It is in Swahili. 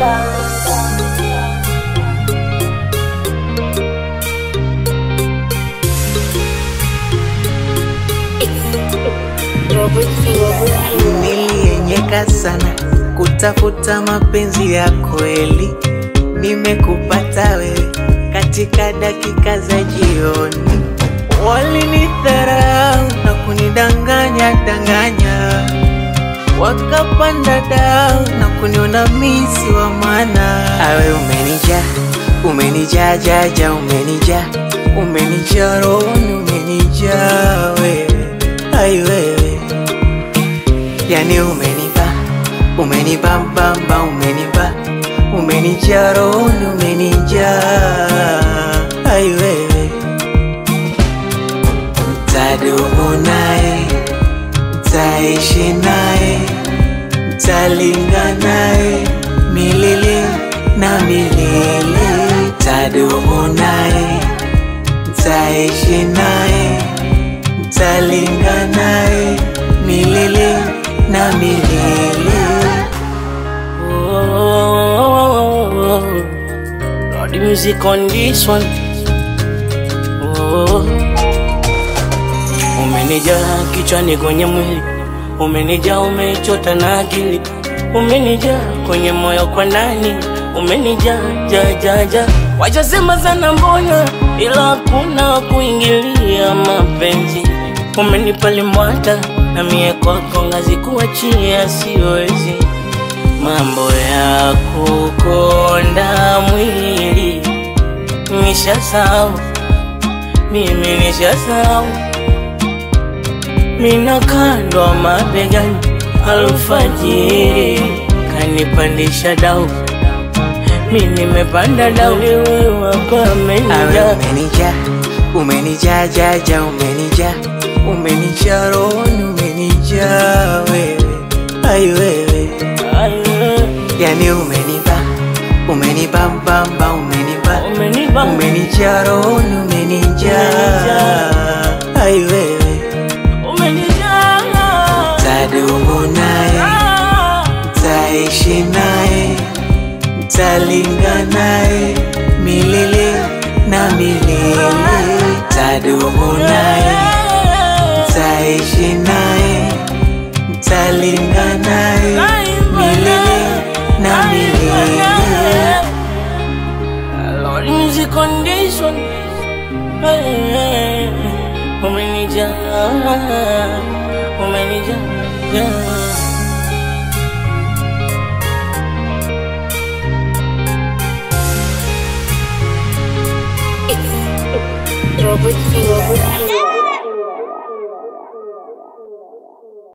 Nilienyeka sana kutafuta mapenzi ya kweli, nimekupata wewe katika dakika za jioni. Walinidharau na kunidanganya danganya, wakapanda dau na kuniona misi wa maana. Awe umenija umenijaa jaja, umenija umenijaa rohoni, umenijaa wewe, ai wewe Yani umenipa umenipa mbamba umenipa umenijaa rohoni umenijaa ai wewe tadumu naye taishi naye talinga naye milele na milele tadumu naye taishi naye talinga naye milele na milele. Oh, Lord, the music on this one. Oh, umenijaa kichwani kwenye mwili, umenijaa umechota na akili, umenijaa kwenye moyo kwa ndani, umenijaa ja ja ja. Wachosema sana mbona, ila hakuna wa kuingilia mapenzi. Umenipa limwata na mie kwako ngazi kuachia siwezi mambo ya kukonda mwili nishasahau, mimi nishasahau, mina kandwa mabegani alfajiri kanipandisha dau, mi nimepanda dau, wewe wako Awe amenijaa umenijaa umenijaa jaja umenijaa umenijaa rohoni umenijaa wewe ai wewe yani umenipa umenipa mbamba umenipa umenipa umenijaa rohoni umenijaa ai wewe umenijaa tadumu naye taishi naye talinga naye milele na milele tadumu naye taishi naye talinga naye milele na milele Lord, music condition. Hey, umenijaa, umenijaa, yeah. Robot Robot